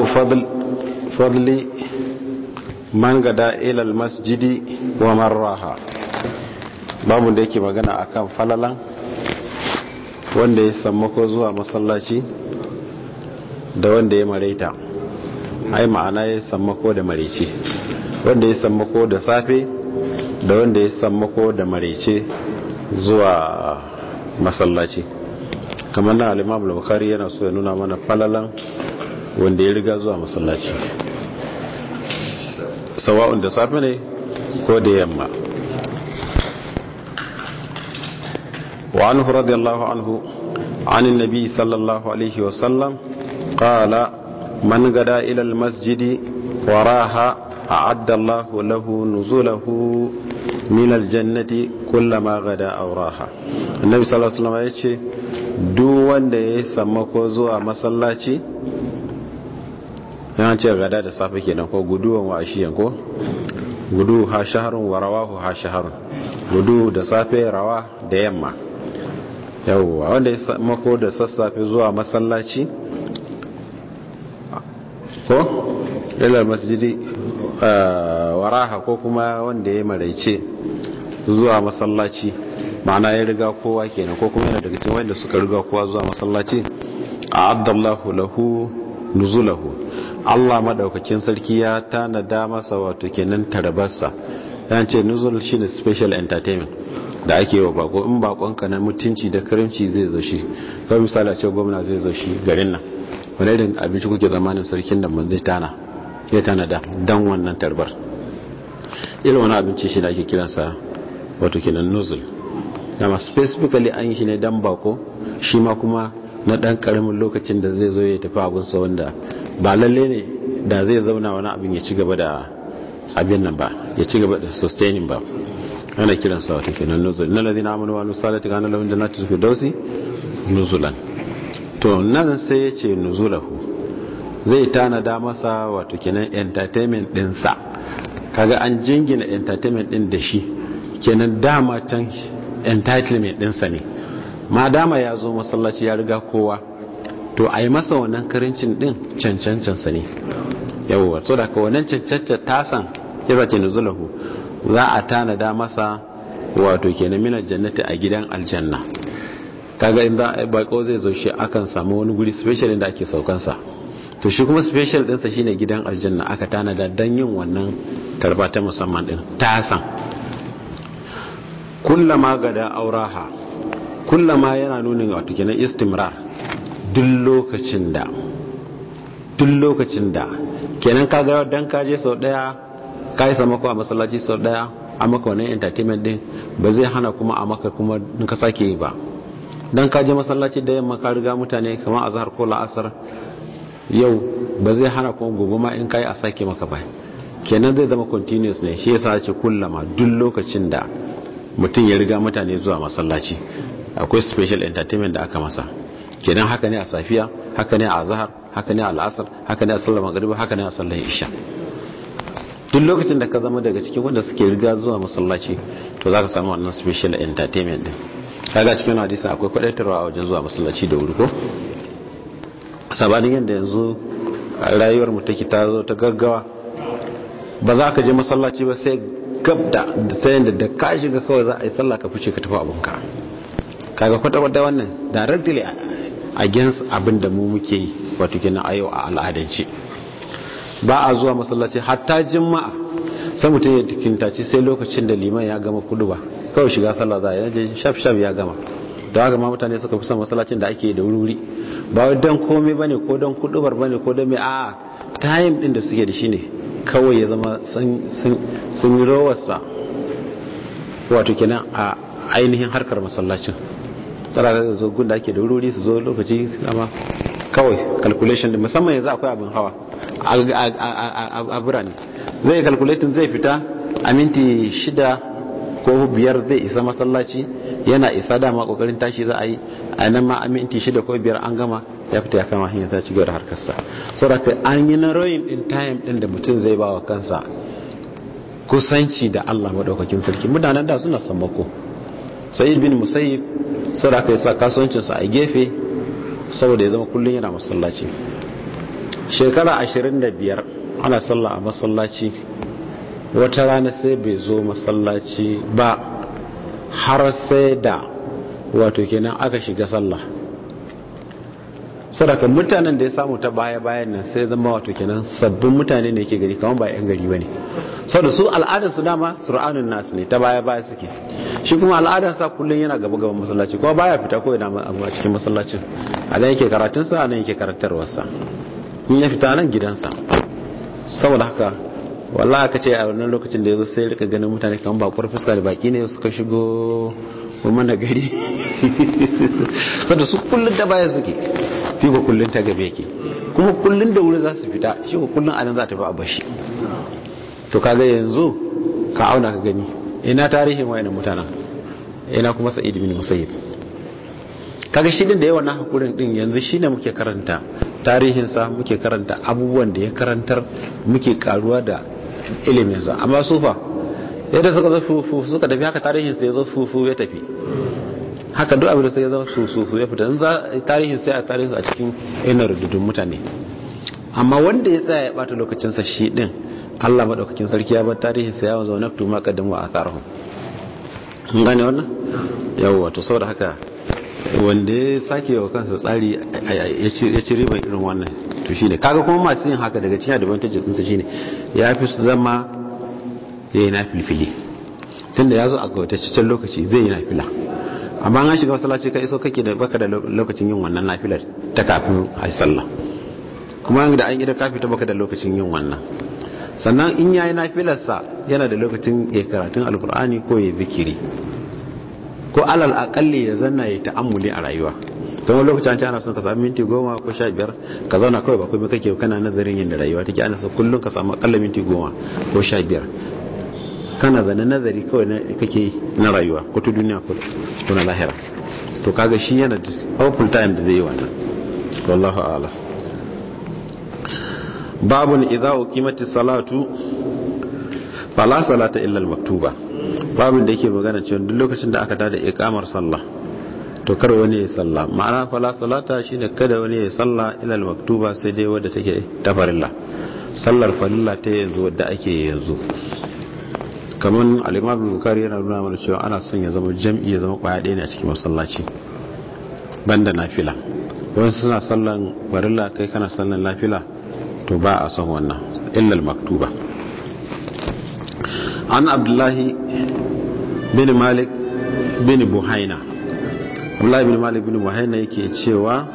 babu fadli man gada ilal masjidi wa marraha babu da yake magana akan falalan wanda ya sammako zuwa masallaci da wanda ya mareta ai ma'ana ya sammako da marece wanda ya sammako da safe da wanda ya sammako da marece zuwa masallaci kamar na alimam al-bukhari yana so ya nuna mana falalan wanda ya riga zuwa masallaci sawa'un da safe ne ko da yamma wa anhu radiyallahu anhu عن النبي صلى الله عليه وسلم قال من غدا إلى المسجد وراها أعد الله له نزوله من الجنة كلما غدا أو راها النبي صلى الله عليه وسلم يقول duk wanda ya sammako zuwa masallaci yana ce gada da safe kenan ko guduwan wa ashiyan ko gudu ha shaharun wa rawahu ha shaharun gudu da safe rawa da yamma yawwa wanda ya sammako da sassafe zuwa masallaci ko ilar masjidi waraha ko kuma wanda ya maraice zuwa masallaci ma'ana ya riga kowa kenan ko kuma yana daga cikin wanda suka riga kowa zuwa masallaci a abdallahu lahu nuzulahu Allah madaukakin sarki ya tanada masa wato kenan tarabarsa yan ce nuzul shine special entertainment da ake wa bako in bakonka na mutunci da karimci zai zo shi kawai misali a ce gwamna zai zo shi garin nan wani irin abinci kuke zamanin sarkin da man zai tana ya tanada dan wannan tarbar irin wani abinci shi da ake kiransa wato kenan nuzul dama specifically an yi shi ne dan bako shi ma kuma na dan karamin lokacin da zai zo ya tafi abinsa wanda ba lalle ne da zai zauna wani abin ya ci gaba da abin nan ba ya ci gaba da sustaining ba ana kiransa wato kenan nuzul na ladina amanu wa nusalati kana lahum jannatu firdausi nuzulan to nan sai ya ce nuzulahu zai tanada masa wato kenan entertainment dinsa kaga an jingina entertainment din da shi kenan dama can entitlement dinsa ne ma dama ya zo masallaci ya riga kowa to a yi masa wannan karincin din cancancansa ne yawwa so da ka wannan cancanta tasan ya zace nuzulahu za a tanada masa wato kenan minar jannati a gidan aljanna kaga in za a bako zai zo shi akan samu wani guri special inda ake saukansa to shi kuma special dinsa shine gidan aljanna aka tanada don yin wannan tarba ta musamman din tasan kullama gada auraha kullama yana nunin wato kenan istimrar duk lokacin da duk lokacin da kenan kaga dan kaje sau daya kai sama ko a masallaci sau daya a maka wannan entertainment din ba zai hana kuma a maka kuma in ka sake yi ba dan kaje masallaci da yamma ka riga mutane kamar azhar ko la'asar yau ba zai hana kuma gobe ma in kai a sake maka ba kenan zai zama continuous ne shi yasa ce kullama duk lokacin da mutum ya riga mutane zuwa masallaci akwai special entertainment da aka masa kenan haka ne a safiya haka ne a azhar haka ne a al'asar haka ne a sallar magriba haka ne a sallar isha duk lokacin da ka zama daga cikin wanda suke riga zuwa masallaci to zaka samu wannan special entertainment din kaga cikin hadisi akwai kwadaitarwa a wajen zuwa masallaci da wuri ko sabanin yadda yanzu rayuwar mu take ta zo ta gaggawa ba za ka je masallaci ba sai gab da ta yadda da ka shiga kawai za a yi sallah ka fice ka tafi abinka kaga kwata-kwata wannan directly against abin da mu muke yi wato kenan a yau a al'adance ba a zuwa masallaci hatta jima'a sai mutum ya tikintaci sai lokacin da liman ya gama kudu ba kawai shiga sallah za a yaje shaf shaf ya gama da haka ma mutane suka fi son masallacin da ake da wuri ba wai don komai bane ko don kudubar bane ko don mai a time din da suke da shi ne kawai ya zama sun yi rawarsa wato kenan a ainihin harkar masallacin tsara da zo gun da ake da wuri su zo lokaci amma kawai calculation da musamman yanzu akwai abin hawa a birane zai calculating zai fita a minti shida ko biyar zai isa masallaci yana isa dama kokarin tashi za a yi a nan ma a minti shida ko biyar an gama ya fita ya kama hanyar ta ci gaba da harkarsa saboda an yi na royin din time din da mutum zai ba wa kansa kusanci da Allah madaukakin sarki mutanen da suna sammako sai bin musayyib saboda aka yi sa kasuwancinsa a gefe saboda ya zama kullum yana masallaci shekara 25 ana sallah a masallaci wata rana sai bai zo masallaci ba har sai da wato kenan aka shiga sallah sadaka mutanen da ya samu ta baya bayan nan sai zama wato kenan sabbin mutane ne ke gari kamar ba yan gari bane saboda su al'adar su dama sur'anun nasu ne ta baya baya suke shi kuma al'adar sa kullun yana gaba gaban masallaci kuma baya fita ko yana a cikin masallacin a nan yake karatun sa a nan yake karantarwar sa in ya fita nan gidansa saboda haka wallahi aka ce a wannan lokacin da yazo sai rika ganin mutane kamar bakwar fuska da baki ne suka shigo mana gari saboda su kullun da baya suke fi ko kullun ta gabe yake kuma kullun da wuri za su fita shi ko kullun anan za ta fi a bashi to kaga yanzu ka auna ka gani ina tarihin wayannan mutanen ina kuma sa'id bin musayyib kaga shi din da yawan hakurin din yanzu shine muke karanta tarihin sa muke karanta abubuwan da ya karantar muke karuwa da ilimin sa amma sufa yadda suka zo fufu suka tafi haka tarihin sa ya zo fufu ya tafi haka duk abin da sai ya zama susu ya fita za tarihin sai a tarihin a cikin yanar rududun mutane amma wanda ya tsaya ya bata lokacinsa shi din Allah madaukakin sarki ya bar tarihin sa ya wanzu na tuma kadin wa atharhum mun gane wannan yawa to saboda haka wanda ya sake wa kansa tsari ya ci riban irin wannan to shine kaga kuma masu yin haka daga cikin advantages ɗinsa shine ya fi su zama ya yi na filfili tunda ya zo a gautacicen lokaci zai yi na fila amma an shiga masallaci ka iso kake da baka da lokacin yin wannan nafilar ta kafin a sallah kuma da an gida kafi ta baka da lokacin yin wannan sannan in yayi nafilarsa yana da lokacin ya karatun alkur'ani ko ya zikiri ko alal akalli ya zanna ya ta'ammuli a rayuwa don wani lokacin ana son ka samu minti goma ko sha biyar ka zauna kawai ba kuma kake kana nazarin yin da rayuwa take ana son kullum ka samu akalla minti goma ko sha biyar kana zane nazari kawai na kake na rayuwa ko ta duniya ko na lahira to kaga shi yana da awful time da zai yi wannan wallahu a'lam babun idza uqimatis salatu fala salata illa al-maktuba babun da yake magana cewa duk lokacin da aka tada iqamar sallah to kar wani ya sallah ma'ana fala salata shine kada wani ya sallah illa al-maktuba sai dai wadda take ta farilla sallar farilla ta yanzu wadda ake yanzu kamar al-imam bukari yana nuna mana cewa ana son ya zama jam'i ya zama kwaya ɗaya ne a cikin masallaci banda nafila wani suna sallan farilla kai kana sallan nafila to ba a son wannan illal maktuba an abdullahi bin malik bin buhaina abdullahi bin malik bin buhaina yake cewa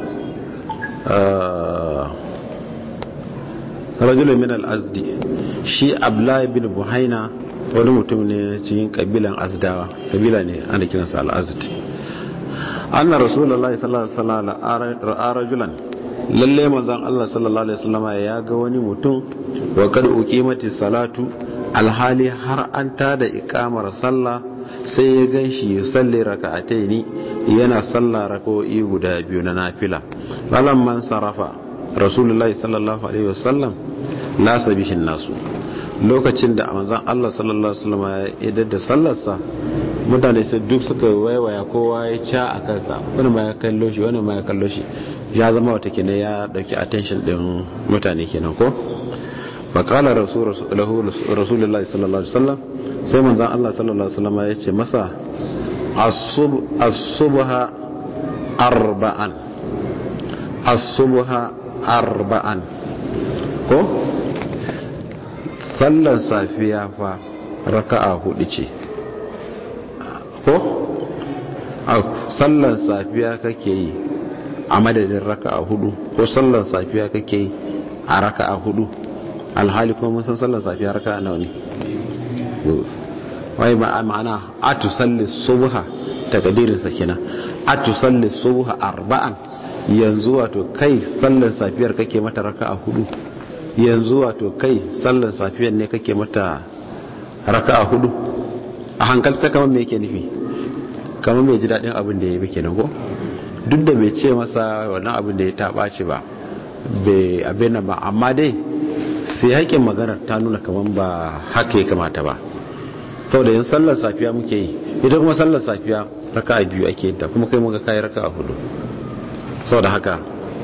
rajulun min al-azdi shi abdullahi bin buhaina wani mutum ne cikin kabilan azdawa kabila ne ana kiransa al-azdi anna rasulullahi sallallahu alaihi wasallam ra'a rajulan lalle manzon Allah sallallahu alaihi wasallam ya ga wani mutum wa kad uqimati salatu alhali har an tada iqamar sallah sai ya ganshi ya salli raka'ataini yana sallah rak'o'i guda biyu na nafila man sarafa rasulullahi sallallahu alaihi wasallam la sabihin nasu lokacin da manzon Allah sallallahu alaihi wasallam ya idar da sallarsa mutane sai duk suka waiwaya kowa ya ca a kansa wani ma ya kallo shi wani ma ya kallo shi ya zama wata kenan ya dauki attention din mutane kenan ko faqala rasulullahi sallallahu alaihi wasallam sai manzon Allah sallallahu alaihi wasallam ya ce masa as-subha arba'an as-subha arba'an ko sallar safiya fa raka'a hudu ce ko a sallar safiya kake yi a madadin raka'a hudu ko sallar safiya kake yi a raka'a hudu alhali kuma mun san sallar safiya raka'a nawa ne wai ma'ana a tusalli subha takadirin sa kenan a tusalli subha arba'an yanzu wato kai sallar safiyar kake mata raka'a hudu yanzu wato kai sallar safiyar ne kake mata raka'a hudu a hankalta kamar me yake nufi kamar mai ji daɗin abin da ya yi kenan ko duk da bai ce masa wannan abin da ya taɓa ce ba bai abin ba amma dai sai haƙin maganar ta nuna kamar ba haka ya kamata ba sau da yin sallar safiya muke yi ita kuma sallar safiya raka biyu ake yin ta kuma kai muka kayi raka hudu sau da haka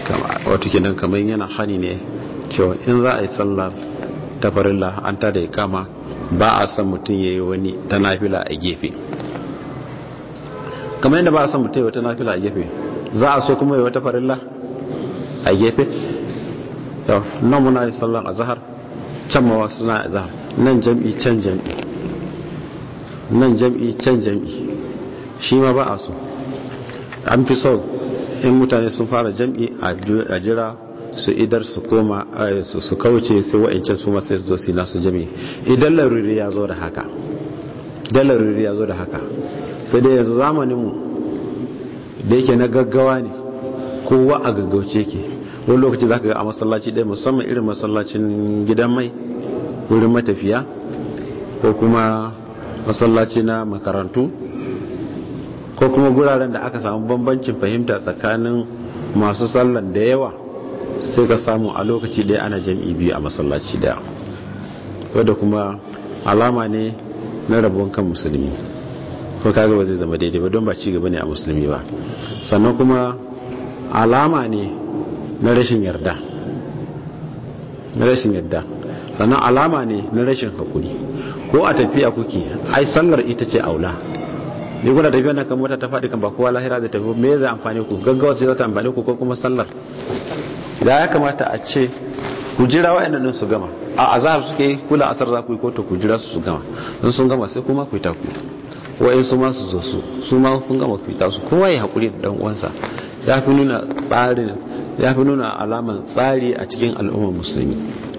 wato kenan kamar yana hani ne cewa in za a yi sallar ta farilla an ta da kama ba a san mutum ya yi wani ta nafila a gefe kamar yadda ba a san mutum ya wata nafila a gefe za a so kuma ya wata farilla a gefe nan muna yi sallar a zahar can ma wasu suna a zahar nan jam'i can jam'i nan jam'i can jam'i shi ma ba a so an fi so in mutane sun fara jam'i a jira su idar su koma su kauce sai wa'ancan su masu zo su nasu jam'i idan laruri ya zo da haka idan laruri ya zo da haka sai dai yanzu zamaninmu da yake na gaggawa ne kowa a gaggauce ke wani lokaci za ka ga a masallaci ɗaya musamman irin masallacin gidan mai wurin matafiya ko kuma masallaci na makarantu ko kuma guraren da aka samu bambancin fahimta tsakanin masu sallan da yawa sai ka samu a lokaci ɗaya ana jam'i biyu a masallaci ɗaya wadda kuma alama ne na rabon kan musulmi ko kaga ba zai zama daidai ba don ba ci gaba ne a musulmi ba sannan kuma alama ne na rashin yarda na rashin yarda sannan alama ne na rashin hakuri ko a tafiya kuke ai sallar ita ce aula ne kuna tafiya nan kan mota ta faɗi kan ba kowa lahira zai tafi me zai amfani ku gaggawa sai za ta amfani ku ko kuma sallar da ya kamata a ce ku jira wa'annan su gama a azhar suke yi kula asar za ku yi ko to ku jira su su gama don sun gama sai kuma ku yi taku wa'in su ma su zo su su ma kun gama ku yi tasu kowa ya haƙuri da dan uwansa ya fi nuna tsarin ya fi nuna alaman tsari a cikin al'ummar musulmi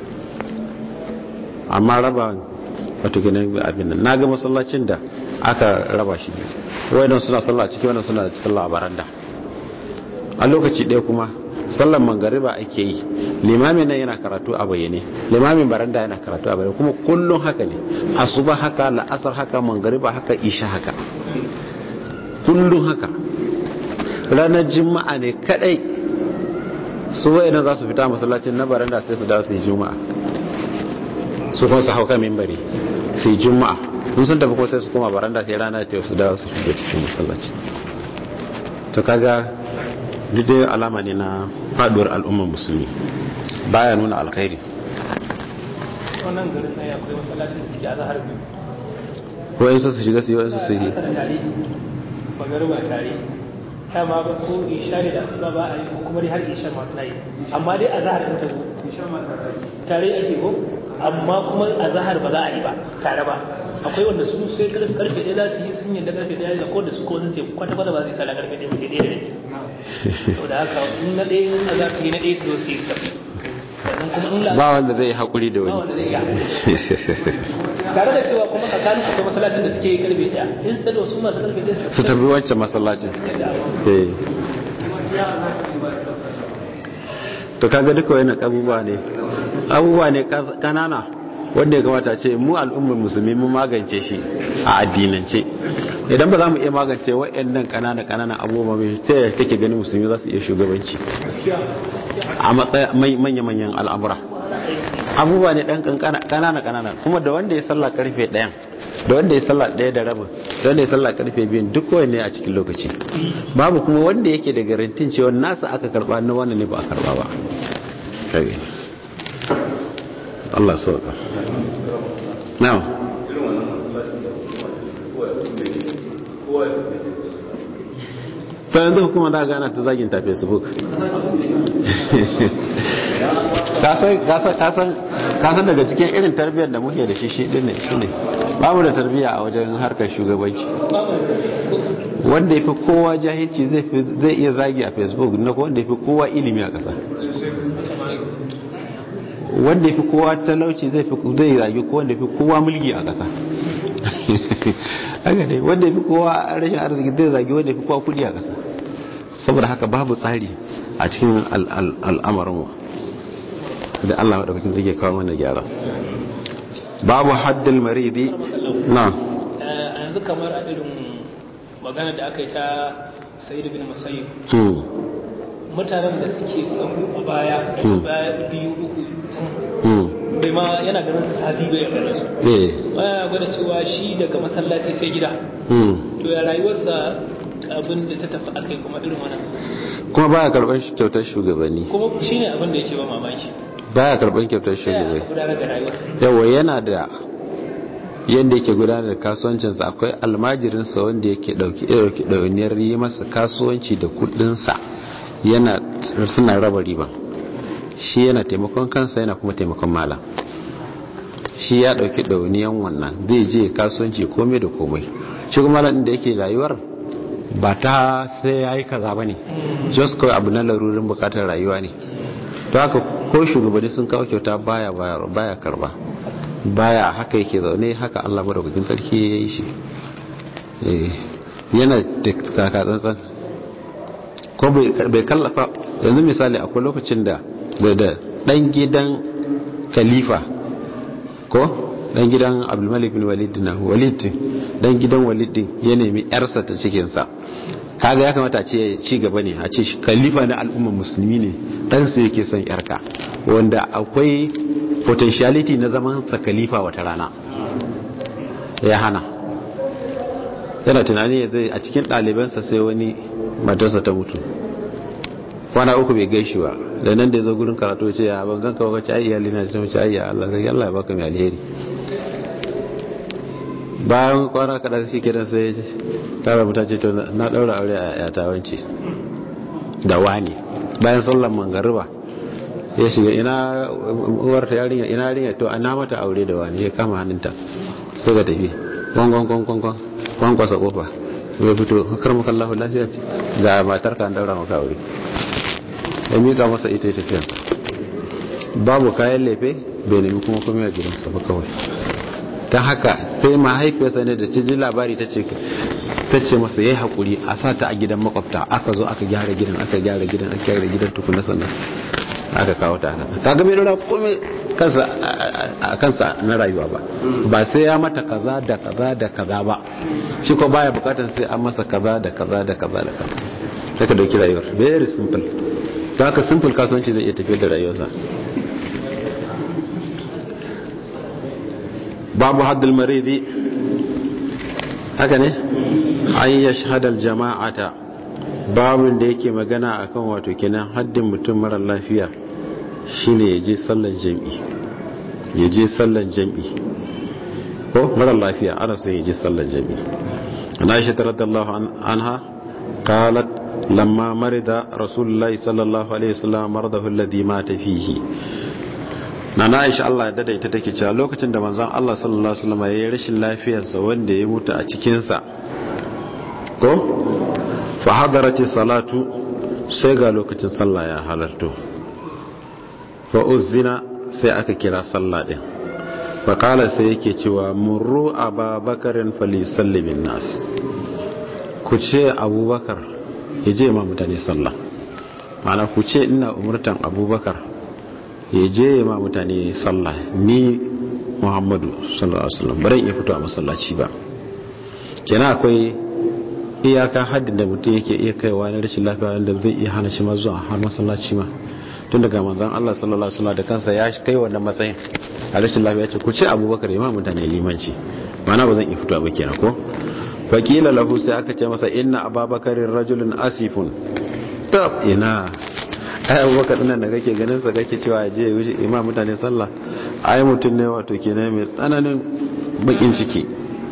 amma raba wato ginin abin nan na ga masallacin da aka raba shi ne wayannan suna sallah ciki wannan suna sallah a baranda a lokaci ɗaya kuma sallan mangariba ake yi limamin nan yana karatu a bayyane limamin baranda yana karatu a bayyane kuma kullum haka ne asuba haka la'asar haka mangariba haka isha haka kullum haka ranar juma'a ne kadai su wayannan za su fita masallacin na baranda sai su dawo su yi juma'a su kuma su hauka mimbari su yi juma'a mun sun tafi ko sai su koma baranda sai rana ta su dawo su shiga cikin masallaci to kaga duk dai alama ne na faduwar al'ummar musulmi baya nuna alkhairi wannan garin na akwai masallacin da suke a zahar biyu ko yin su shiga su yi wasu su yi tare magarba tare ta ma ba ko isha ne da asuba ba a yi ko kuma dai har isha masu na yi amma dai a zahar ɗin ta zo tare ake ko amma kuma a zahar ba za a yi ba tare ba akwai wanda su sai karfe ɗaya za su yi sun yadda karfe ɗaya da ko da su ko zan ce kwata kwata ba zai sa karfe ɗaya ba sai ɗaya da ɗaya to da haka in na ɗaya in za ka yi na ɗaya su zo su yi su tafi sannan kuma in la ba wanda zai haƙuri da ba wani wanda zai iya tare da cewa kuma tsakanin akwai masallacin da suke yi karfe ɗaya in su da su masu karfe ɗaya su tafi wancan masallacin eh to kaga duka wani abubuwa ne abubuwa ne kanana wanda ya kamata ce mu al'ummar musulmi mun magance shi a addinance idan ba za mu iya magance wa'annan kanana kanana abubuwa mai ta yaya kake ganin musulmi za su iya shugabanci a matsayin manya-manyan al'amura abubuwa ne dan kanana kanana kuma da wanda ya sallah karfe ɗayan da wanda ya sallah ɗaya da rabin da wanda ya sallah karfe biyun duk kowanne a cikin lokaci babu kuma wanda yake da garantin cewa nasa aka karba na wannan ne ba a karba ba kage Allah sauka now ta yanzu hukuma za gana ta zagin ta facebook kasan daga cikin irin tarbiyyar da muke da shi shi ne shi ne babu da tarbiyya a wajen harkar shugabanci wanda ya fi kowa jahilci zai iya zagi a facebook na wanda ya fi kowa ilimi a ƙasa wanda ya fi kowa talauci zai zagi ko wanda ya fi kowa mulki a ƙasa haka ne wanda ya fi kowa rashin arziki zai zagi wanda ya fi kowa kudi a ƙasa saboda haka babu tsari a cikin al'amarinmu da Allah maɗaukakin zai kawo mana gyara babu haddil maridi na yanzu kamar a irin magana da aka yi ta sayi bin musayyib mutanen da suke sahu a baya daga baya biyu uku bai ma yana ganin su sabi bai ganin su baya gwada cewa shi daga masallaci sai gida to ya rayuwarsa abin da ta tafi akai kuma irin wannan kuma baya karban kyautar shugabanni kuma shine abin da yake ba mamaki baya karban kyautar sai aka shugabanni gudanar da rayuwa yawa yana da yadda yake gudanar da kasuwancinsa akwai almajirinsa wanda yake dauki dauki dauniyar yi masa kasuwanci da kudinsa yana suna raba riba shi yana taimakon kansa yana kuma taimakon malam shi ya dauki dauniyan wannan zai je kasuwanci komai da komai shi kuma malam da yake rayuwar ba ta sai ya yi kaza ba ne just kawai abu na larurin bukatar rayuwa ne to haka ko shugabanni sun kawo kyauta baya baya karba baya haka yake zaune haka Allah madaukakin sarki ya yi shi yana da taka tsantsan ko bai kallafa yanzu misali akwai lokacin da da dan gidan khalifa ko dan gidan abdulmalik bin walid na walid dan gidan walid din ya nemi yarsa ta cikin sa kaga ya kamata a ce ci gaba ne a ce khalifa na al'ummar musulmi ne dan sa yake son yarka wanda akwai potentiality na zaman sa khalifa wata rana ya hana yana tunani ya zai a cikin ɗalibansa sai wani matarsa ta mutu kwana uku bai gaishi ba da nan da ya zo gurin karatu ce ya ban ganka ba kace ai iyali na ta mace ai ya Allah zai Allah ya baka mai alheri bayan kwana kada shi kiran sai tara muta ce to na daura aure a yata wance da wani bayan sallar mangariba ya shiga ina uwarta yarinya ina yarinya to ana mata aure da wani ya kama hannunta suka tafi kwangon kwangon kwan kwasa kofa ya fito kar maka Allah lafiya ce ga matar ka an daura maka aure ya mika masa ita ya tafiyansa babu kayan lefe bai nemi kuma kuma ya gidansa ba kawai ta haka sai mahaifiyarsa ne da ta ji labari ta ce ta ce masa yayi hakuri a sa ta a gidan makwabta aka zo aka gyara gidan aka gyara gidan aka gyara gidan tukuna sannan aka kawo ta haka kaga bai nuna komai kansa a kansa na rayuwa ba ba sai ya mata kaza da kaza da kaza ba shi ko baya bukatar sai an masa kaza da kaza da kaza da kaza ta ka dauki rayuwar very simple ta haka simple kasuwanci zai iya tafiyar da rayuwarsa babu haddul maridi haka ne an yashhadal jama'ata babin da yake magana akan wato kenan haddin mutum mara lafiya shine ya je sallan jam'i ya je sallan jam'i ko mara lafiya ana son ya je sallan jam'i ana shi radiyallahu anha qalat lamma marida rasulullahi sallallahu alaihi wasallam maradahu alladhi mata fihi na na aisha Allah ya daidaita take cewa lokacin da manzon Allah sallallahu alaihi wasallam ya yi rashin lafiyarsa wanda ya mutu a cikin sa ko fa hadarati salatu sai ga lokacin sallah ya halarto fa uzina sai aka kira sallah din fa kala sai yake cewa murru ababakarin falisalli bin nas ku ce abubakar ya je ma mutane sallah mana ku ce ina umurtan abubakar ya je ma mutane sallah ni muhammadu sallallahu alaihi wasallam bari in fito a masallaci ba kenan akwai iyaka haddin da mutum yake iya kaiwa na rashin lafiya wanda zai iya hana shi ma zuwa har masallaci ma tun daga manzon Allah sallallahu alaihi wasallam da kansa ya kai wannan matsayin a rashin lafiya ce ku ce Abubakar imam mutane limanci mana ba zan iya fito ba kenan ko fakila lahu sai aka ce masa inna ababakarin rajulun asifun tab ina ai abubakar dinnan da kake ganin sa kake cewa je ya wuce imam mutane sallah ai mutum ne wato kenan mai tsananin bakin ciki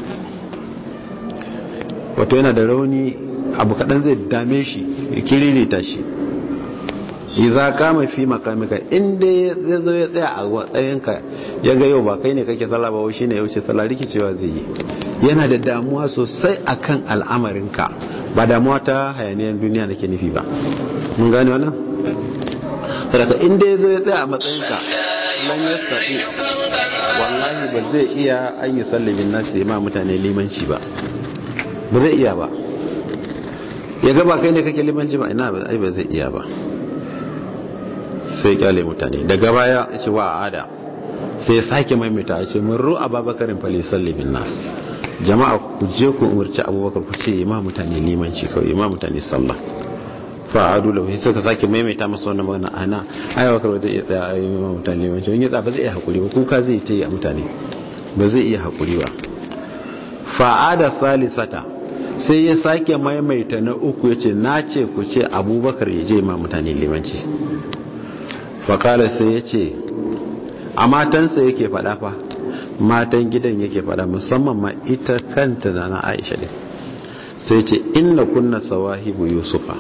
wato yana da rauni abu kadan zai dame shi ya kiririta shi iza kama fi makamika inda ya zo ya tsaya a matsayinka ya ga yau ba kai ne kake sallah ba shi ne ya wuce sallah rikicewa zai yi yana da damuwa sosai akan al'amarinka ba damuwa ta hayaniyar duniya nake nufi ba mun gane wannan daga inda ya zo ya tsaya a matsayinka lan ya sa'i wallahi ba zai iya an yi sallabin nasu ya ma mutane limanci ba ba zai iya ba ya gaba kai ne kake limanci ba ina ba ba zai iya ba sai kyale mutane daga baya ya ce wa ada sai ya sake maimaita ya ce mun ru'a babakarin fali sallabin nasu jama'a ku je ku umarci abubakar ku ce ma mutane limanci kawai ma mutane sallah fa'adu lahu sai ka sake maimaita masa wannan magana ana ai bakar zai iya tsaya ayi ma mutane limanci in ya tsaya ba zai iya hakuri ba kuka zai ta yi a mutane ba zai iya hakuri ba fa'ada salisata sai ya sake maimaita na uku ya ce na ce ku ce abubakar ya je ma mutane limanci fakala sai ya ce a matansa yake faɗa fa matan gidan yake faɗa musamman ma ita kanta da na aisha ne sai ce inna kunna sawahibu yusufa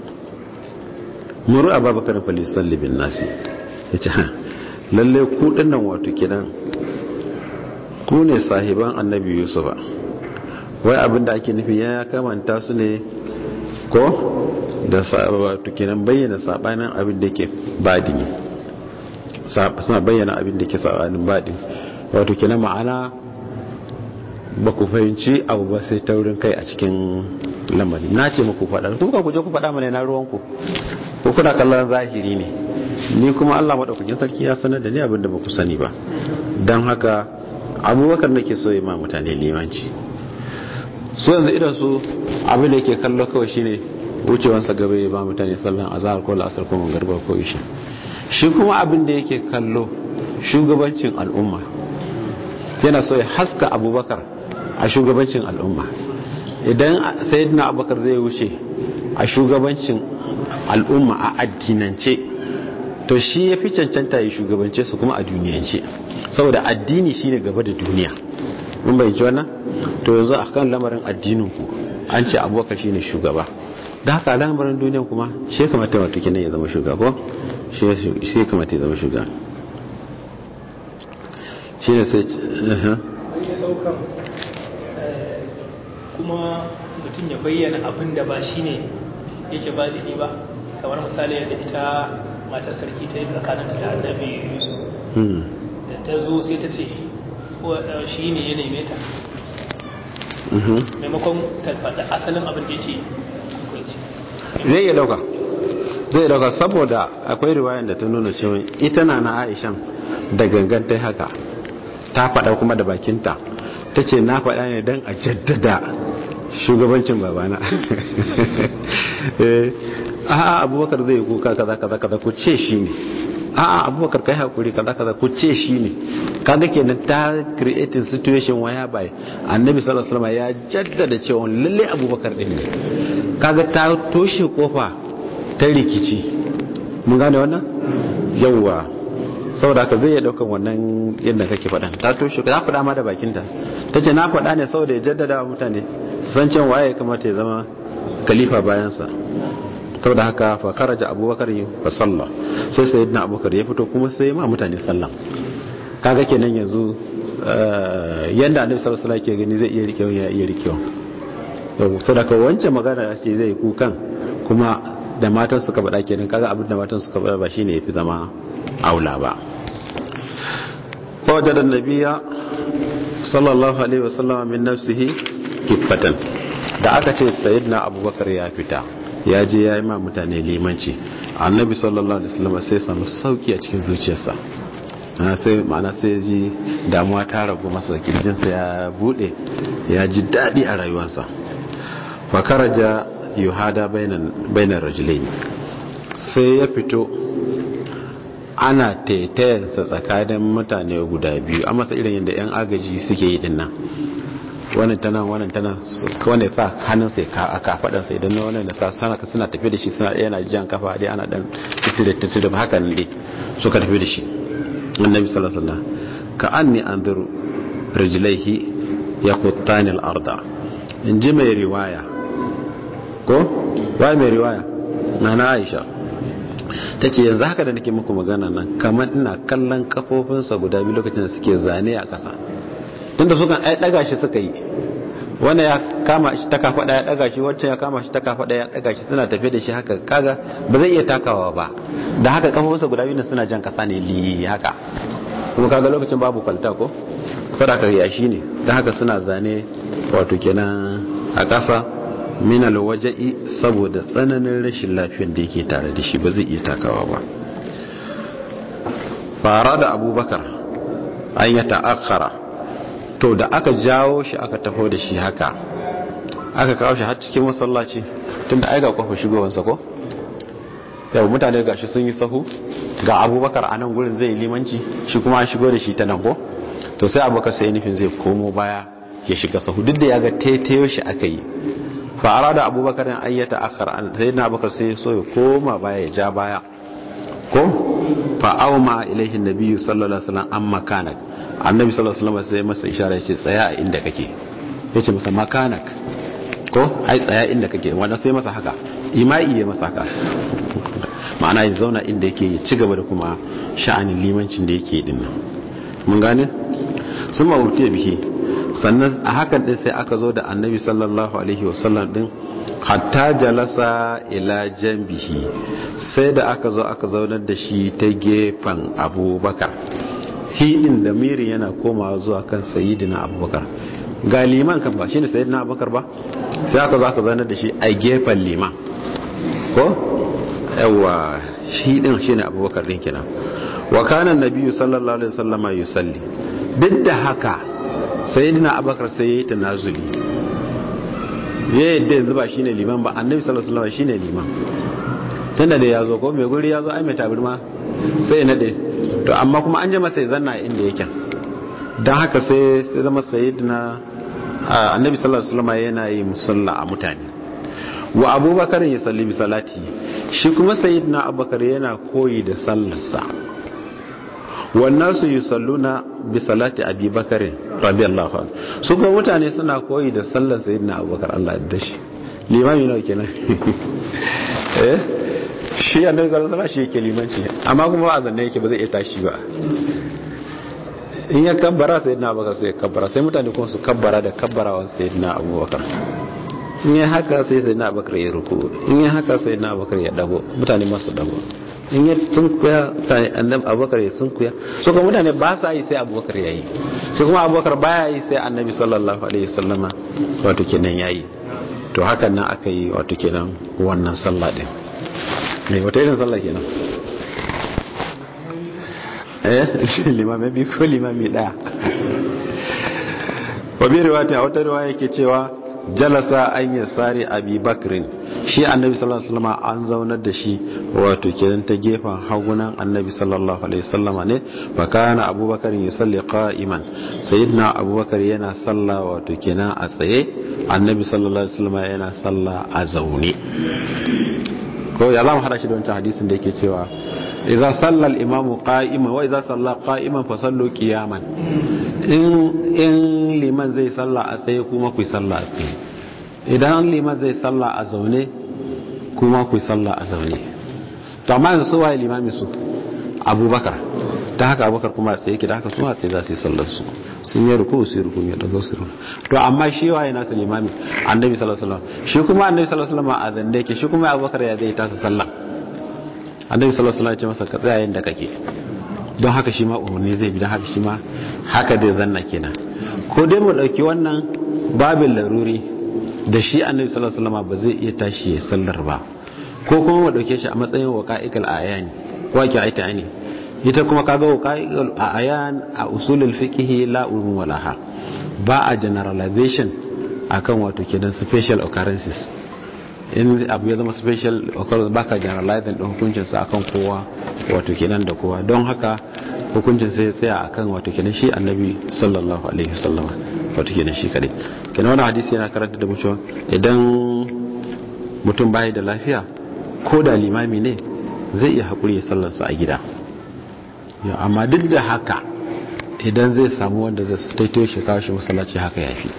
muru ababakar falisalli bin nasi ya ce ha lalle ku dinnan wato kidan ku ne sahiban annabi yusufa wai abinda ake nufi ya kamanta su ne ko da wato kidan bayyana sabanin abin da ke badini suna bayyana abin da ke sabanin badini wato kidan ma'ana ba ku fahimci abu ba sai taurin kai a cikin lamari na ce muku faɗa kuka ku je ku faɗa mana na ruwanku ko kuna kallon zahiri ne ni kuma Allah maɗaukakin sarki ya sanar da ni abin da ba ku sani ba don haka abubakar nake so yi ma mutane limanci so yanzu idan su abin da yake kallo kawai shine wucewansa gaba ya ba mutane sallan azhar ko la'asar ko magariba ko isha shi kuma abin da yake kallo shugabancin al'umma yana so ya haska abubakar a shugabancin al'umma idan sayyidina abubakar zai wuce a shugabancin al'umma a addinance to shi ya fi cancanta ya shugabance su kuma a duniyance saboda addini shine gaba da duniya mun bayyanci wannan to yanzu a kan lamarin addinin ku an ce abubakar shine shugaba da haka lamarin duniyan kuma shi kamata wata kinan ya zama shugaba shi kamata ya zama shugaba shi ne sai kuma mutum ya bayyana abin da ba shi ne yake ba da ba kamar misali yadda ita matar sarki ta yi tsakaninta da annabi yusuf da ta zo sai ta ce shi ne ya neme ta maimakon ta faɗa asalin abin da yake zai iya dauka zai dauka saboda akwai riwayan da ta nuna cewa ita na na aishan da gangan ta haka ta faɗa kuma da bakinta ta ce na faɗa ne don a jaddada shugabancin babana a'a abubakar zai kuka kaza kaza kaza ku ce shi ne a'a abubakar kai hakuri kaza kaza ku ce shi ne kaga kenan ta creating situation waya bai annabi sallallahu alaihi wasallam ya jaddada cewa lalle abubakar din ne kaga ta toshe kofa ta rikici mun gane wannan yawwa saboda haka zai iya daukan wannan yadda kake faɗa ta toshe ta faɗa ma da bakinta ta ce na faɗa ne saboda ya jaddada wa mutane su san cewa waye kamata ya zama khalifa bayansa saboda haka fa kharaja abubakar fa salla sai sayyidina abubakar ya fito kuma sai ma mutane sallah kaga kenan yanzu yanda annabi sallallahu alaihi wasallam ke gani zai iya rikewa ya iya rikewa saboda ka wancan magana ce zai kukan kuma da matan suka faɗa kenan kaga abin da matan suka faɗa ba shine yafi zama aula ba wajada nabiya sallallahu alaihi wasallam min nafsihi kifatan da aka ce sayyidina abubakar ya fita ya je ya yi ma mutane limanci annabi sallallahu alaihi wasallam sai samu sauki a cikin zuciyarsa sai ma'ana sai ji damuwa ta ragu masa kirjinsa ya bude ya ji daɗi a rayuwarsa fakaraja yuhada bainar rajulain sai ya fito ana taitayensa tsakanin mutane guda biyu a masa irin yadda 'yan agaji suke yi dinnan wannan tana wannan tana wanda ya sa hannun sai a kafadan sai idan wannan da sa sana suna tafi da shi suna yana jan kafa dai ana dan tutture tutture haka nan dai suka tafi da shi annabi sallallahu alaihi wasallam ka anni anzuru rijlaihi yaquttani al-arda in ji mai riwaya ko wai mai riwaya na Aisha tace yanzu haka da nake muku magana nan kamar ina kallon kafofinsa guda biyu lokacin da suke zane a ƙasa tunda sukan ai daga shi suka yi wanda ya kama shi ta kafaɗa ya daga shi wacce ya kama shi ta kafaɗa ya daga shi suna tafe da shi haka kaga ba zai iya takawa ba da haka kafofinsa guda biyu suna jan kasa ne li haka kuma kaga lokacin babu kwalta ko sadaka ya shi ne da haka suna zane wato kenan a ƙasa minal waja'i saboda tsananin rashin lafiyar da yake tare da shi ba zai iya takawa ba fara da abubakar an ya ta'akkara to da aka jawo shi aka taho da shi haka aka kawo shi har cikin masallaci tunda ai ga kofar shigowansa ko yau mutane gashi sun yi sahu ga abubakar a nan gurin zai limanci shi kuma an shigo da shi ta nan ko to sai abubakar sai nufin zai komo baya ya shiga sahu duk da ya ga taitayo shi aka yi fa'ara da abubakar an ayyata akhar an sai na abubakar sai so ya koma baya ya ja baya ko fa'auma ilaihi nabiyyu sallallahu alaihi wasallam an makanak annabi sallallahu alaihi wasallam sai masa ishara ya ce tsaya a inda kake ya ce masa makanak ko ai tsaya inda kake wanda sai masa haka ima'i ya masa haka ma'ana ya zauna inda yake ya ci gaba da kuma sha'anin limancin da yake din nan mun gane sun ma'urti biki sannan a hakan din sai aka zo da annabi sallallahu alaihi wasallam din hatta jalasa ila jambihi sai da aka zo aka zaunar da shi ta gefen abubakar hidin da miri yana komawa zuwa kan sayidina abubakar ga liman kan ba shine sayidina abubakar ba sai aka zo aka zaunar da shi a gefen liman ko yawa shi din shine abubakar din kenan wa kana nabiyyu sallallahu alaihi wasallama yusalli duk da haka sayyidina abubakar sai yayi tanazuli ya yadda yanzu ba shine liman ba annabi sallallahu alaihi wasallam shine liman tunda da yazo ko mai guri yazo ai mai tabirma sai nade to amma kuma an je masa zanna inda yake dan haka sai sai zama sayyidina annabi sallallahu alaihi wasallam yana yi musalla a mutane wa abubakar ya salli bi salati shi kuma sayyidina abubakar yana koyi da sallarsa wannan su yi salluna bi salati abi bakare radiyallahu anhu su kuma mutane suna koyi da sallar sayyidina abubakar Allah ya dashi limami nawa kenan eh shi annabi sallallahu alaihi shi yake limanci amma kuma a zanne yake ba zai iya tashi ba in ya kabbara sayyidina abubakar sai ya kabbara sai mutane kuma su kabbara da kabbarawan sayyidina abubakar in ya haka sai sayyidina abubakar ya ruku in ya haka sayyidina abubakar ya dago mutane masu dago in ya sunkuya annabi abubakar ya sunkuya so kuma mutane ba sa yi sai abubakar ya yi shi kuma abubakar baya yi sai annabi sallallahu alaihi wasallama wato kenan ya yi to hakan nan aka yi wato kenan wannan sallah din mai wata irin sallah kenan eh limami bi ko limami daya wa bi riwayati a wata riwaya yake cewa jalasa an yasari abi bakrin shi annabi sallallahu alaihi wasallam an zaunar da shi wato kenan ta gefen hagunan annabi sallallahu alaihi wasallam ne fa kana abubakar yusalli qa'iman sayyidina abubakar yana salla wato kenan a tsaye annabi sallallahu alaihi wasallam yana salla a zaune ko ya zamu hada shi da wancan hadisin da yake cewa idza salla al-imam qa'iman wa idza salla qa'iman fa sallu qiyaman in in liman zai salla a tsaye kuma ku salla a tsaye idan liman zai salla a zaune kuma ku salla a zaune to amma yanzu su waye limami su abubakar ta haka abubakar kuma sai yake da haka su sai za su yi sallar su sun yi ruku su yi ruku ya dago su to amma shi waye nasa limami annabi sallallahu alaihi wasallam shi kuma annabi sallallahu alaihi wasallam a zande yake shi kuma abubakar ya zai tasa sallah annabi sallallahu alaihi wasallam ya ce masa ka tsaya yanda kake don haka shi ma umarni zai bi don haka shi ma haka zai zanna kenan ko dai mu dauki wannan babin laruri da shi annabi sallallahu alaihi wasallam ba zai iya tashi ya sallar ba ko kuma mu dauke shi a matsayin waqa'iqal ayani waqi aita ne ita kuma kaga waqa'iqal ayan a usulul fiqh la ulum walaha ba a generalization akan wato kenan special occurrences in abu ya zama special occurrence baka generalizing din hukuncin sa akan kowa wato kenan da kowa don haka hukuncin sai ya tsaya akan wato kenan shi annabi sallallahu alaihi wasallam wato kenan shi kadai kenan wannan hadisi yana karanta da mu cewa idan mutum bai da lafiya ko da limami ne zai iya hakuri ya sallarsa a gida amma duk da haka idan zai samu wanda zai taito shi kawo shi masallaci haka yafi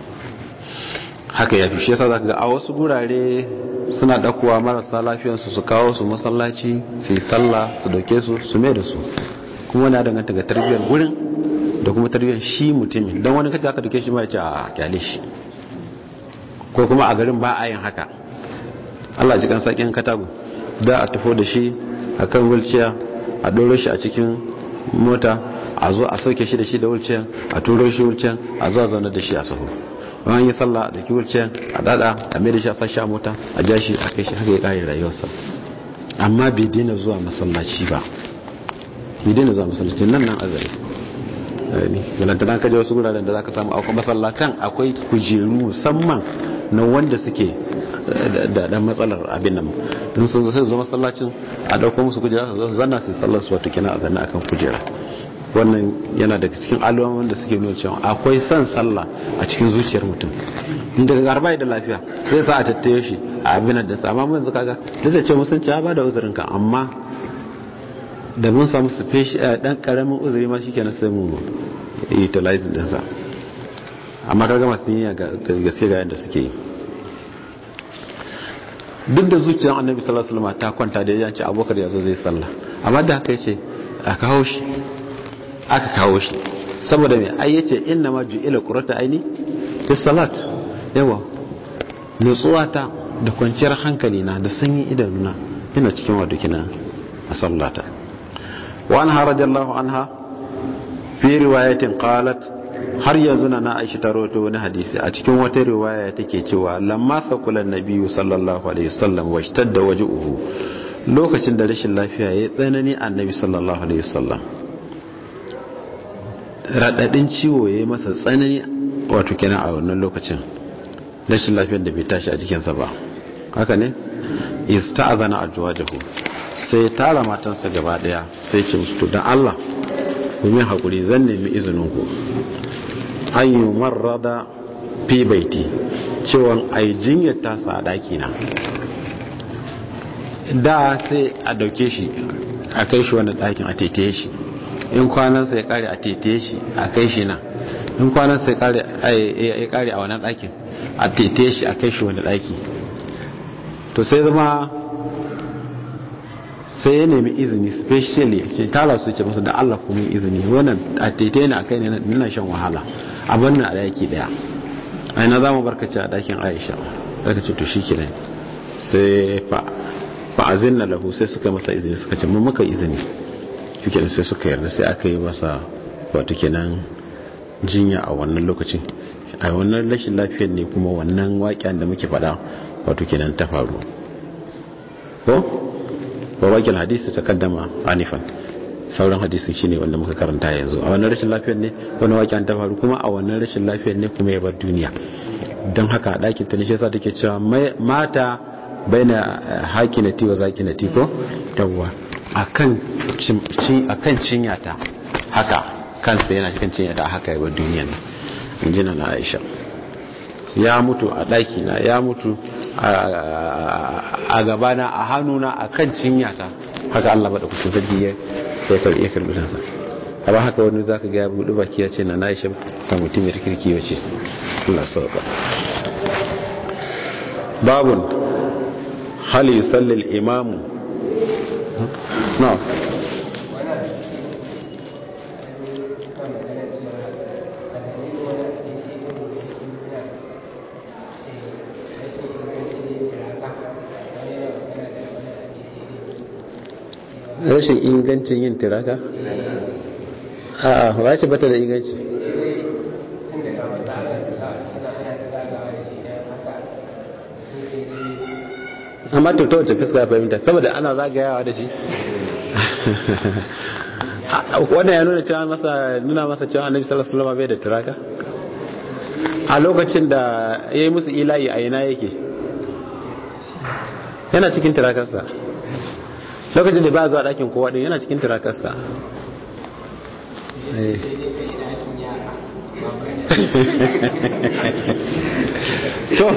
haka yafi shi yasa zaka ga a wasu gurare suna dakuwa marasa lafiyarsu su kawo su masallaci su yi sallah su dauke su su mai da su kuma na danganta ga tarbiyyar gurin da kuma tarbiyyar shi mutumin don wani kace aka dauke shi ma ya ce a kyale shi ko kuma a garin ba a yin haka Allah ji kan sakin katago da a tafo da shi akan wheelchair a doro shi a cikin mota a zo a sauke shi da shi da wheelchair a turo shi wheelchair a zo a zaune da shi a sahu wani yi sallah da ki wheelchair a dada a mai da shi a sashi a mota a ja shi a kai shi haka ya kare rayuwarsa amma bai daina zuwa masallaci ba bai daina zuwa masallaci nan nan azari galantana ka je wasu guraren da za ka samu akwai masallatan akwai kujeru musamman na wanda suke da dan matsalar abin nan don sun zo masallacin a dauko musu kujera su zanna su sallar su wato kina a zanna akan kujera wannan yana daga cikin alamomin da suke nuna cewa akwai son sallah a cikin zuciyar mutum inda ga garba da lafiya zai sa a tattaye shi a abin da sa amma mun yanzu kaga duk da cewa musanci ya bada uzurin ka amma da mun samu special dan karamin uzuri ma shikenan sai mu utilize din sa amma kaga masu yin ga gaske ga yanda suke yi duk da zuciyar annabi sallallahu alaihi wasallam ta kwanta da yanci abokar yazo zai sallah amma da haka yace a kawo shi aka kawo shi saboda mai ai yace inna ma ju'ila qurrata aini fi salat yawa nutsuwata da kwanciyar hankali na da sanyin idanuna ina cikin wato kina a sallata wa anha radiyallahu anha fi riwayatin qalat har yanzu na Aisha ta rawaito wani hadisi a cikin wata riwaya take cewa lamma thaqula nabiyyu sallallahu alaihi wasallam washtadda waj'uhu lokacin da rashin lafiya ya tsanani annabi sallallahu alaihi wasallam radadin ciwo ya yi masa tsanani wato kenan a wannan lokacin rashin lafiyar da bai tashi a jikinsa ba haka ne ista'azana ajwajahu sai ya tara matansa gaba daya sai ce musu to dan Allah ku min hakuri zan nemi izinin ku an yi marrada fi baiti cewa ai jinyar tasa a daki na da sai a dauke shi a kai shi wani dakin a tetaye shi in kwanansa ya kare a tetaye shi a kai shi na in kwanansa ya kare a wannan dakin a tetaye shi a kai shi wani daki to sai zama sai ya nemi izini specially ce tara su ce masa da Allah kuma izini wannan a tetaye ne a kai ne nuna shan wahala a bannan a daki daya aina za mu barkaci a dakin aisha zaka ce to shi kenan sai fa fa'azin na lahu sai suka masa izini suka ce mun muka izini shikenan sai suka yarda sai aka yi masa wato kenan jinya a wannan lokacin a wannan rashin lafiyar ne kuma wannan waƙen da muke faɗa wato kenan ta faru ko ba waƙin hadisi ta kaddama anifan sauran hadisi shine wanda muka karanta yanzu a wannan rashin lafiyar ne wani waƙen ta faru kuma a wannan rashin lafiyar ne kuma ya bar duniya don haka a ɗakin ta ne shi yasa take cewa mata baina hakinati wa zakinati ko yawwa akan akan cinyata haka kansa yana cikin cinyata haka ya bar duniyar nan injina na Aisha ya mutu a daki na ya mutu a gabana a hannuna akan cinyata haka Allah bada kusur sarki ya ya karbi ya karbi kansa amma haka wani zaka ga ya buɗe baki ya ce na Aisha ta mutum ya kirki wace Allah sauka babun hal yusalli al-imam no rashin ingancin yin tiraka? a'a wace bata da inganci amma to ta wace fuska fahimta saboda ana zagayawa da shi wannan ya nuna cewa masa nuna masa cewa annabi sallallahu alaihi wasallam bai da turaka a lokacin da yayi musu ilahi a ina yake yana cikin turakarsa lokacin da ba zuwa dakin kowa din yana cikin turakarsa to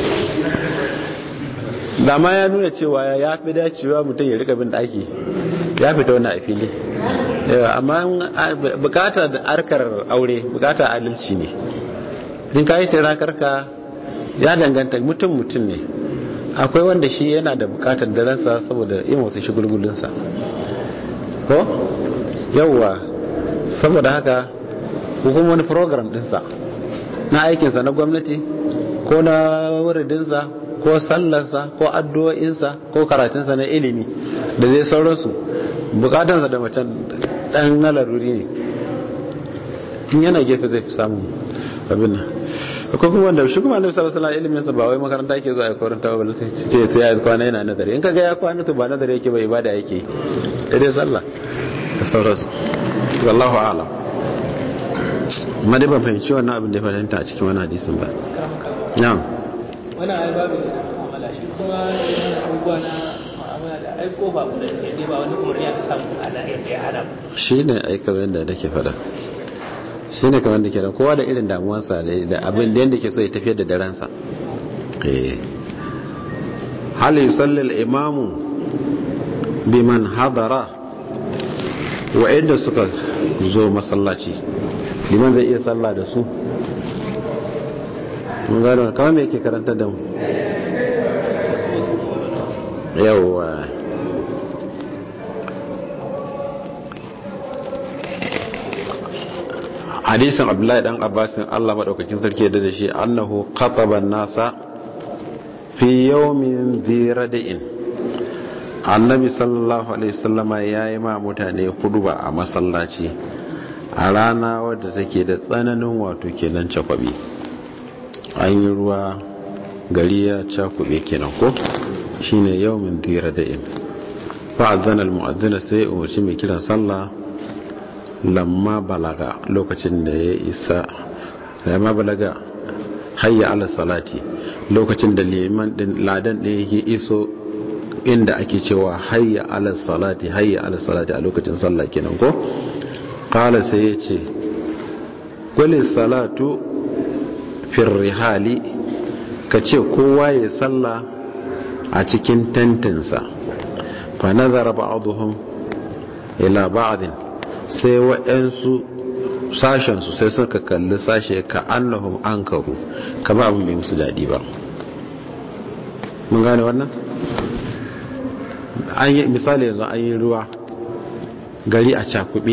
da ma ya nuna cewa ya fi dacewa mutum ya rika bin daki ya fita wani a fili amma bukata da arkar aure bukata adalci ne in ka yi tirakarka ya danganta mutum mutum ne akwai wanda shi yana da bukatar daransa saboda yin wasu shigulgulinsa ko yauwa saboda haka kuma wani program dinsa na aikinsa na gwamnati ko na wuridinsa ko sallarsa ko addu'o'insa ko karatunsa na ilimi da zai sauransu bukatansa da macen dan na laruri ne in yana gefe zai fi samun abin nan akwai kuma wanda shi kuma annabi sallallahu alaihi wasallam ilimin sa ba wai makaranta yake zuwa ya koranta ba sai ce sai ya kwana yana nazari in kaga ya kwana to ba nazari yake ba ibada yake da dai sallah da sauransu wallahu a'lam amma dai ban fahimci wannan abin da ya fahimta a cikin wannan hadisin ba na'am wannan ai babu mu'amala shi kuma yana abubuwa na mu'amala da ai ko ba mu da ne ba wani umarni aka samu ana yadda ya hana shi ne aika yadda nake fada shi ne kamar da ke da kowa da irin damuwarsa da abin da yadda ke so ya tafiyar da daransa hal yusalli al-imamu biman hadara wa'inda suka zo masallaci liman zai iya sallah da su mun gano kawai me yake karanta da mu yawwa hadisin abdullahi dan abbasin Allah madaukakin sarki da da shi annahu qataba nasa fi yawmin dhiradin annabi sallallahu alaihi wasallama yayi ma mutane huduba a masallaci a rana wadda take da tsananin wato kenan cakwabi an yi ruwa gari ya cakube kenan ko shine yawmin dhiradin fa azana al-mu'azzina sai umarci mai kiran sallah lamma balaga lokacin da ya isa lamma balaga hayya ala salati lokacin da liman din ladan din yake iso inda ake cewa hayya ala salati hayya ala salati a lokacin sallah kenan ko qala sai yace quli salatu fi rihali kace kowa ya sallah a cikin tantinsa fa nazara ba'dhum ila ba'din sai waɗansu sashensu sai suka kalli sashe ka annahum an karu kama abin bai musu daɗi ba mun gane wannan an yi misali yanzu an yi ruwa gari a cakube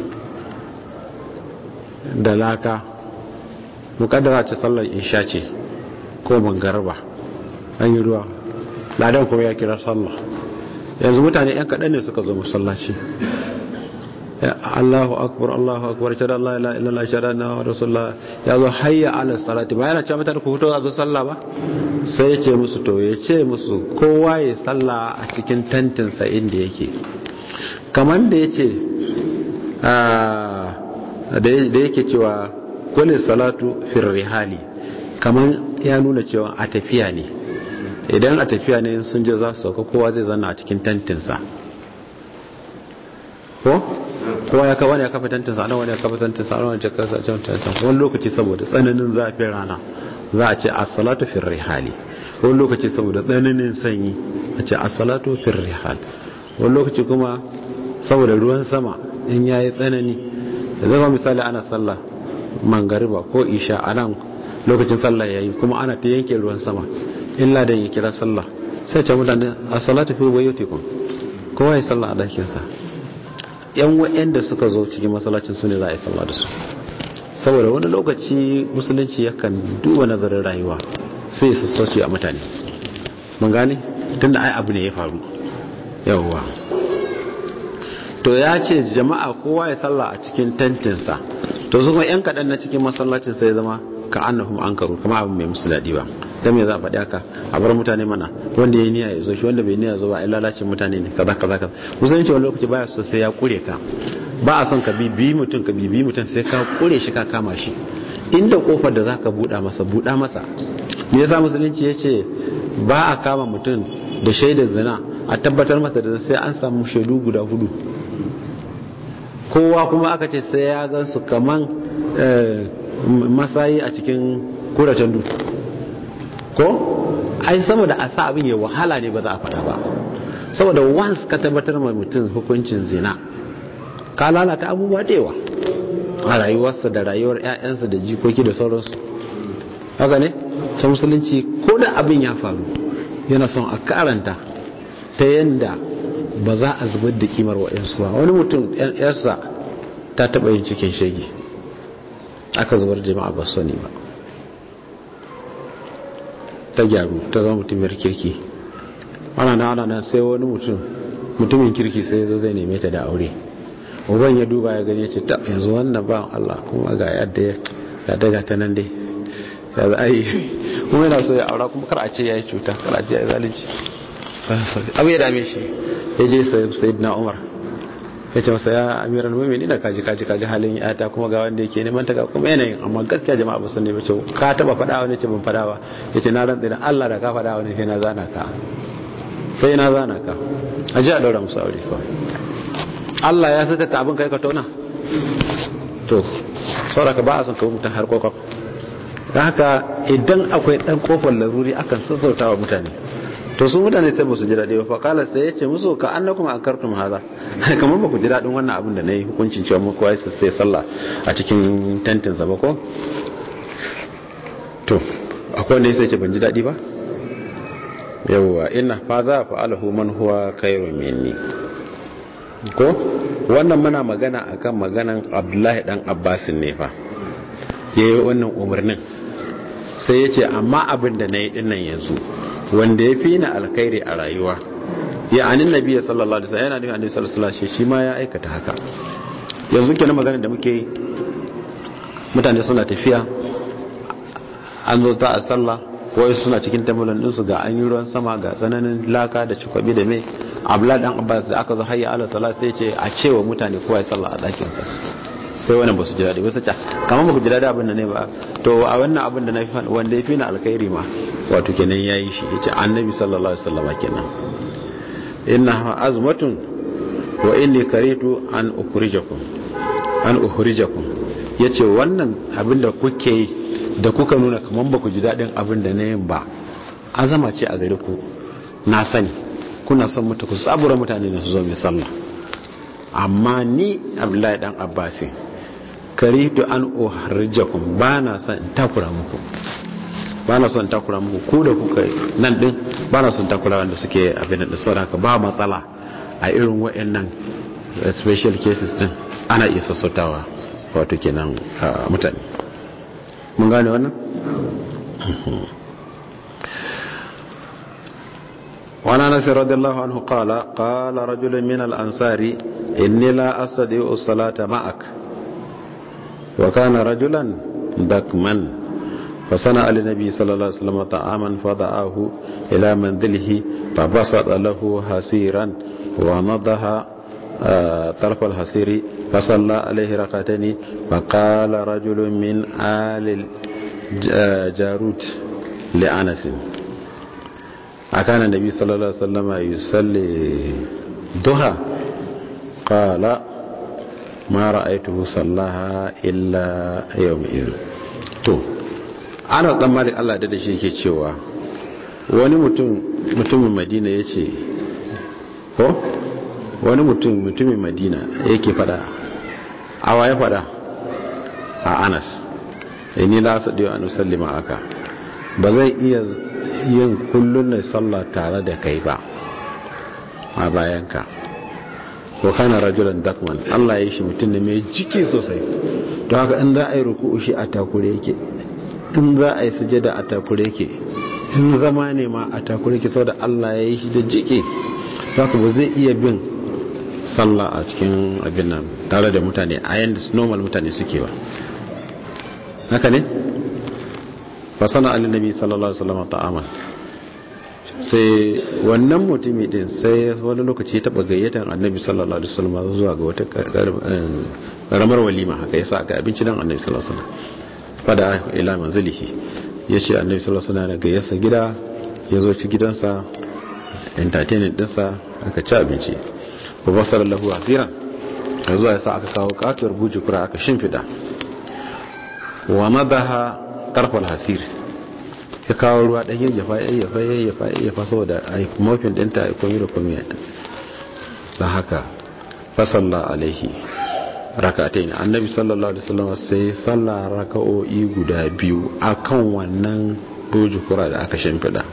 da laka mukaddara ce sallar isha ce ko bangarba an yi ruwa ladan kuma ya kira sallah yanzu mutane 'yan kaɗan ne suka zo masallaci Allahu akbar Allahu akbar shada Allah ila illa Allah shada na rasulullah ya zo hayya ala salati ba yana cewa mutane ku fito a zo sallah ba sai ya ce musu to ya ce musu kowa ya sallah a cikin tantin sa inda yake kamar da ya ce da yake cewa kulli salatu fir rihali kamar ya nuna cewa a tafiya ne idan a tafiya ne sun je za su sauka kowa zai zanna a cikin tantinsa ko kowa ya kawo ne ya kafa tantinsa ana wani ya kafa tantinsa ana wani ya kafa tantinsa wani lokaci saboda tsananin zafin rana za a ce as-salatu fi rihali wani lokaci saboda tsananin sanyi a ce as-salatu fi rihal wani lokaci kuma saboda ruwan sama in yayi tsanani da zama misali ana sallah mangariba ko isha a nan lokacin sallah yayi kuma ana ta yanke ruwan sama illa da ya kira sallah sai ce mutane as-salatu fi buyutikum kowa ya sallah a dakinsa yan wa'anda suka zo cikin masallacin su ne za a yi sallah da su saboda wani lokaci musulunci yakan duba nazarin rayuwa sai ya sassauci a mutane mun gane tunda ai abu ne ya faru yawwa to ya ce jama'a kowa ya sallah a cikin tantinsa to su kuma yan kaɗan na cikin masallacin sai zama ka annahum ankaru kama abin mai musu daɗi ba dan me za a faɗi haka a bar mutane mana wanda ya niyya ya zo shi wanda bai niyya zo ba ai lalacin mutane ne kaza kaza kaza musulunci wani lokaci baya so sai ya kure ka ba a son ka bibi mutum ka bibi mutum sai ka kure shi ka kama shi inda kofar da zaka buɗa masa buɗa masa me yasa musulunci yace ba a kama mutum da shaidar zina a tabbatar masa da sai an samu shaidu guda hudu kowa kuma aka ce sai ya gansu kaman masayi a cikin kuracen dutse ko ai saboda a sa abin ya wahala ne ba za a faɗa ba saboda once ka tabbatar ma mutum hukuncin zina ka lalata abubuwa da yawa a rayuwarsa da rayuwar 'ya'yansa da jikoki da sauransu haka ne ta musulunci ko da abin ya faru yana son a karanta ta yadda ba za a zubar da kimar wa'yansu ba wani mutum 'yarsa ta taɓa yin cikin shege aka zubar jama'a ba sani ba ta gyaru ta zama mutumiyar kirki ana na ana nan sai wani mutum mutumin kirki sai ya zo zai neme ta da aure uban ya duba ya gani ce ta yanzu wannan ba Allah kuma ga yadda ya daga ta nan dai ya za a yi kuma yana so ya aura kuma kar a ce ya yi cuta kar a ce ya yi zalunci abu ya dame shi ya je sayid na umar ya ce masa ya amiran mumini na kaji kaji kaji halin yata kuma ga wanda yake neman ta ga kuma yanayin amma gaskiya jama'a ba sun ne bace ka taba faɗa wani ce ban faɗa ba ya ce na rantsi da Allah da ka faɗa wani sai na zana ka sai na zana ka a ji a daura musu aure kawai Allah ya saka ta abin kai ka tona to sauraka ba a son kawo mutum har kwakwak don haka idan akwai dan kofar laruri akan sassauta wa mutane to su mutane sai ba su ji daɗi ba faƙalar sai ya ce musu ka an na kuma an kartum haza kamar ba ku ji daɗin wannan abin da na yi hukuncin cewa muku wai sai sallah a cikin tentin sa ba ko to akwai wanda sai ce ban ji daɗi ba yawwa ina fa za fa alahu man huwa khairu minni ko wannan muna magana akan maganan Abdullahi dan Abbasin ne fa yayi wannan umarnin sai ya ce amma abin da na yi dinnan yanzu wanda ya fi ni alkhairi a rayuwa ya anin nabiya sallallahu alaihi wasallam yana nufin annabi sallallahu alaihi wasallam shi ma ya aikata haka yanzu kenan magana da muke yi mutane suna tafiya an zo ta a sallah ko suna cikin tambulan din su ga an yi ruwan sama ga tsananin laka da cikwabi da me abla dan abbas da aka zo hayya ala salat sai ce a cewa mutane kowa ya sallah a dakin sa sai wannan ba su ji daɗi wasu ca kamar ba ku ji daɗi abin da ne ba to a wannan abin da na fi wanda ya fi na alkhairi ma wato kenan ya yi shi ya ce annabi sallallahu alaihi wasallama kenan inna azmatun wa inni karitu an ukhrijakum an ukhrijakum yace wannan abin da kuke yi da kuka nuna kamar ba ku ji daɗin abin da na yin ba azama ce a gare ku na sani kuna son mutu ku sabura mutane da su zo mai sallah amma ni abdullahi dan abbasin karitu an uharjakum ba na son in takura muku ba na son takura muku ku da kuka nan din ba na son takura wanda suke abin da sauran ka ba matsala a irin wayannan special cases din ana iya sassautawa wato kenan mutane mun gane wannan وعن انس رضي الله عنه قال قال رجل من الانصار اني لا استطيع الصلاه معك وكان رجلا دكما فصنع للنبي صلى الله عليه وسلم طعاما فضعه الى منزله فبسط له حسيرا ونضح طرف الحسير فصلى عليه ركعتين فقال رجل من آل جاروت لأنس أكان النبي صلى الله عليه وسلم يصلي ضحى قال ما رأيته صلاها إلا يومئذ to ana tsammanin Allah da shi yake cewa wani mutum mutumin Madina yace ko wani mutum mutumin Madina yake fada awa ya fada a Anas inni la sadiyu an usallima aka ba zai iya yin kullun na sallah tare da kai ba a bayanka ko kana rajulan dakman Allah ya yi shi mutum ne mai jiki sosai don haka in za a yi ruku'u shi a takure yake in za a yi sujada a takure yake in zama ne ma a takure yake saboda Allah ya yi shi da jiki don haka ba zai iya bin sallah a cikin abin nan tare da mutane a yanda normal mutane suke ba haka ne fasana alinabi sallallahu alaihi wasallam ta'aman sai wannan mutumi din sai wani lokaci ya taba gayyatar annabi sallallahu alaihi wasallam zuwa ga wata karamar walima haka yasa aka abinci dan annabi sallallahu alaihi wasallam fada ila manzilihi yace annabi sallallahu alaihi wasallam gayyarsa gida ya zo ci gidansa entertainment dinsa aka ci abinci ba basar lahu asiran ya zuwa yasa aka kawo katuwar bujukura aka shimfida wa madaha tarfal hasir ya kawo ruwa ɗan yayyafa yayyafa yayyafa yayyafa saboda a yi mafin ɗinta a komi da komi da haka fasalla alaihi rakatai ne annabi sallallahu alaihi wasallam sai sallah raka'o'i guda biyu akan wannan doji kura da aka shimfiɗa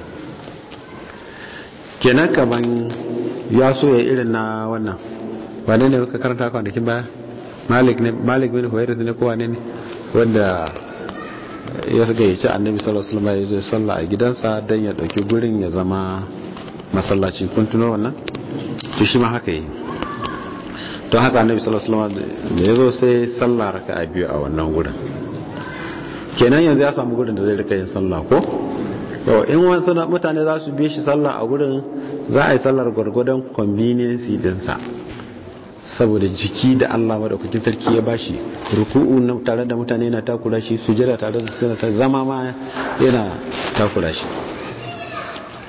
kenan kaman ya so ya irin na wannan wane ne ka karanta kwanakin baya malik ne malik bin huwairu ne ko wane ne wanda ya suka yi ci annabi sallallahu alaihi wasallam ya zo sallah a gidansa dan ya dauki gurin ya zama masallaci kun tuno wannan to shi ma haka yi don haka annabi sallallahu alaihi wasallam da ya zo sai sallah raka'a biyu a wannan gurin kenan yanzu ya samu gurin da zai rika yin sallah ko to in wasu mutane za su bi shi sallah a gurin za a yi sallar gwargwadon convenience dinsa saboda jiki da Allah madaukakin sarki ya bashi ruku'u na tare da mutane yana takura shi sujada tare da suna ta zama ma yana takura shi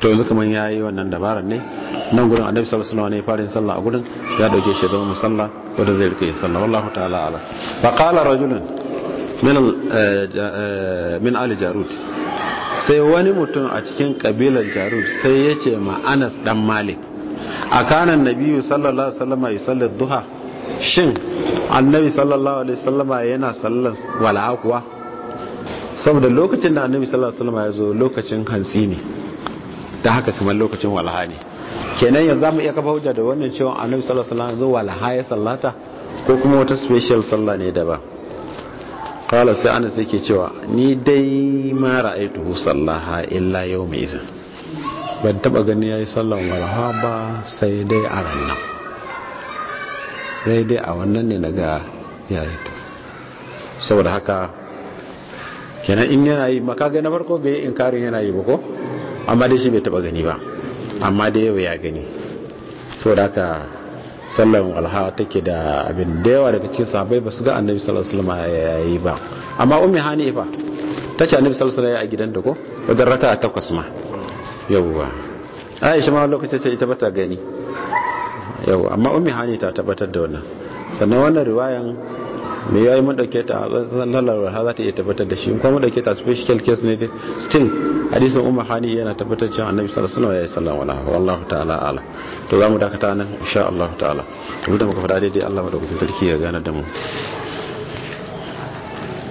to yanzu kaman yayi wannan dabarar ne nan gurin annabi sallallahu alaihi wasallam ne fara yin sallah a gurin ya dauke shi zama musalla wanda zai rike yin sallah wallahu ta'ala ala fa qala rajulun min min ali jarut sai wani mutum a cikin kabilar jarut sai ya ce ma Anas dan Malik akanan nabiyyu sallallahu alaihi wasallam yusalli duha shin annabi sallallahu alaihi wasallama yana sallan wala'a kuwa saboda lokacin da annabi sallallahu alaihi wasallama ya zo lokacin hantsi ne da haka kamar lokacin walaha ne kenan yanzu zamu iya kafa hujja da wannan cewa annabi sallallahu alaihi wasallam zo walaha ya sallata ko kuma wata special sallah ne daban kala sai anas yake cewa ni dai ma ra'aituhu sallaha illa yawma idhin ban taba gani yayi sallan walaha ba sai dai a ranar sai dai a wannan ne naga yayi to saboda haka kenan in yana yi maka ga na farko bai inkarin yana yi ba ko amma dai shi bai taba gani ba amma dai yau ya gani saboda haka sallan walha take da abin da yawa daga cikin sahabbai ba su ga annabi sallallahu alaihi wasallam yayi ba amma ummi hanifa ta ce annabi sallallahu alaihi wasallam ya a gidan da ko wajen raka takwas ma yawwa aisha ma lokacin ce ita bata gani yawwa amma ummi hani ta tabbatar da wannan sannan wannan riwayan me yayi mun dauke ta sallallahu alaihi za ta iya tabbatar da shi in kuma mun dauke ta special case ne still hadisin ummu hani yana tabbatar cewa annabi sallallahu alaihi wasallam ya sallallahu alaihi wallahu ta'ala ala to zamu dakata nan insha Allah ta'ala to da muka fada daidai Allah madaukakin sarki ya gane da mu